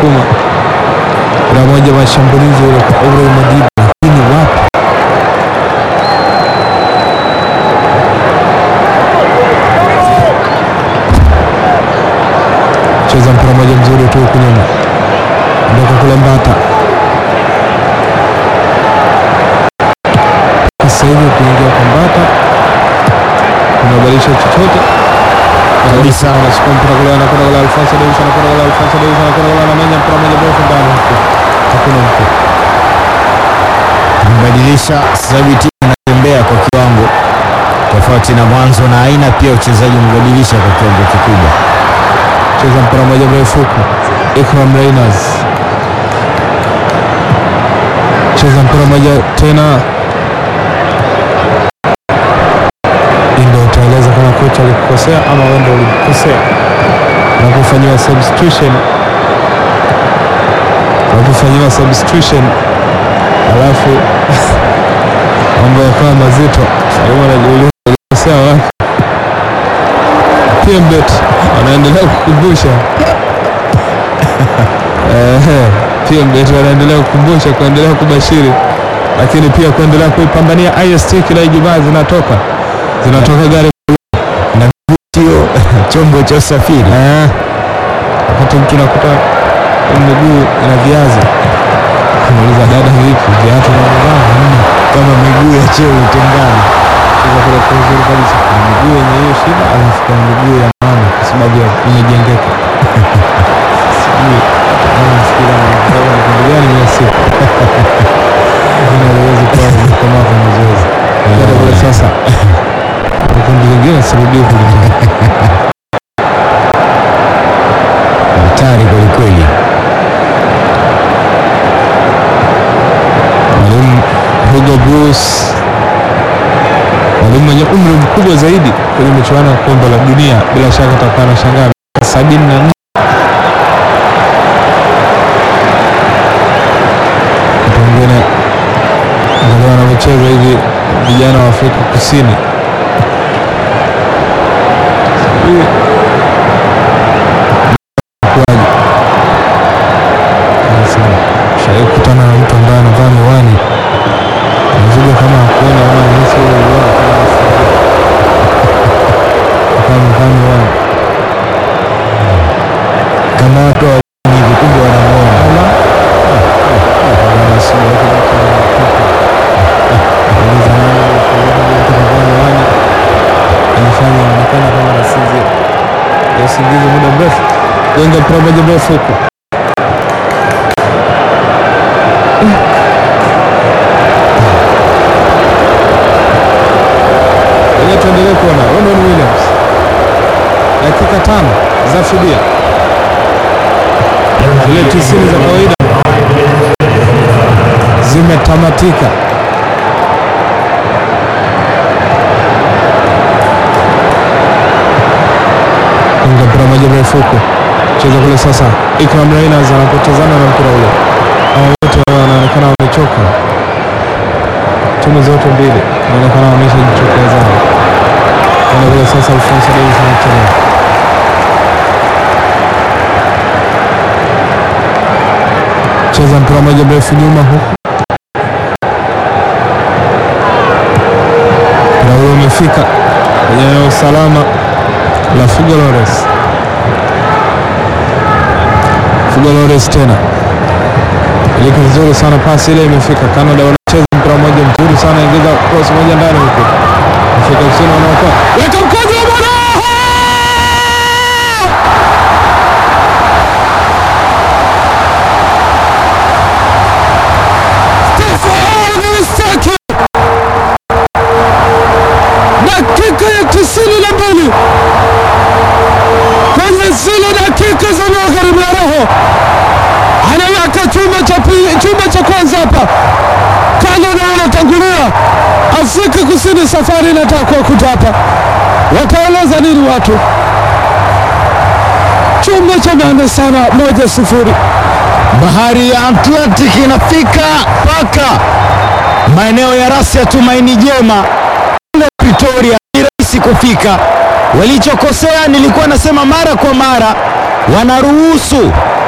sukuma kuna moja mashambulizi ile kwa Ibrahim Madiba, lakini wapi cheza mpira moja mzuri tu huku nyuma, ndoka kule Mbata sasa hivi kuingia kwa Mbata kunabadilisha chochote Kabisa. anasukuma mpira kule, anakwenda kule Alfonso Davis, anakwenda kule Alfonso Davis, anakwenda kule, anamenya mpira moja mrefu ndani huko, hakuna mtu Amebadilisha sasa hivi timu inatembea kwa kiwango tofauti na mwanzo, na aina pia uchezaji umebadilisha kwa kiwango kikubwa. cheza mpira moja mrefu huku, Ikram Reyners cheza mpira moja tena, Hii ndio utaeleza kama kocha alikukosea ama wewe ndio ulikosea unapofanyiwa substitution, unapofanyiwa substitution alafu mambo yakawa mazito, Salum anajiuliza alikosea wapi? PMBet wanaendelea kukumbusha Ehe, PMBet wanaendelea kukumbusha kuendelea kubashiri, lakini pia kuendelea kuipambania IST. Kila Ijumaa zinatoka zinatoka gari Sio chombo cha usafiri. Eh, wakati mtu nakuta miguu ina viazi, nauliza dada, vipi viatu navaa kama miguu ya cheo utengani. Cheza kule kwa uzuri kabisa, kuna miguu yenye hiyo shida, alafu kuna miguu ya maana kwa sababu ya imejengeka. Sijui kama nafikiri anataka ni kundi gani mia siku lakini aliwezi kuwa amekomaa kwa mazoezi Kwenda kule sasa na kundi lingine sirudii kulingana Hatari kwelikweli. mwalimu Hugo Bruce, mwalimu mwenye umri mkubwa zaidi kwenye michuano ya kombe la dunia, bila shaka atakuwa anashangaa miaka sabini na nne mtu mwingine angalia wanavyocheza hivi vijana wa Afrika Kusini. Sijui kuwaje. Sasa, Shawahi kukutana na mtu ambaye anavaa miwani nazuga kama akuona ama nahisi ule uona kama asikia. Kama amevaa miwani Kama watu wa hivi kumbe wanamuona. Ala. Bwana, si watu wote wanapita. Nauliza nani alikuwa mtu kavaa miwani alifanya inaonekana kama anasinzia ya usingizi muda mrefu. Gonga mpira moja mrefu huku Ngoja tuendelee kuona Ronwen Williams, dakika tano za fidia, zile tisini za kawaida zimetamatika. Inga mpira moja mrefu huku, cheza kule sasa. Ikram Reyners anapotezana na mpira ule, hawa wote wanaonekana wamechoka timu zote mbili inaonekana wameshajichokezana. Kwenda vile sasa, Alfonso Davis anachelewa. Cheza mpira moja mrefu nyuma huku, mpira huo umefika kwenye eneo salama la Figo Lores. Figo Lores tena iliki vizuri sana, pasi ile imefika. Canada wanacheza mpira moja mzuri sana, ingiza cross moja ndani huko, Afrika Kusini wanaokoa, weka mkono wa bwana Stefano Mistaki, dakika ya tisini na mbili kwenye zile dakika za magharibi ya roho anaweka chuma cha pili, chuma cha kwanza hapa. Canada wanatangulia, Afrika Kusini safari inataka kuwakuta hapa. Wataeleza nini watu? Chuma cha maana sana, moja sifuri. Bahari ya Atlantic inafika mpaka maeneo ya rasi ya Tumaini Jema kule Pretoria, ni rahisi kufika. Walichokosea, nilikuwa nasema mara kwa mara, wanaruhusu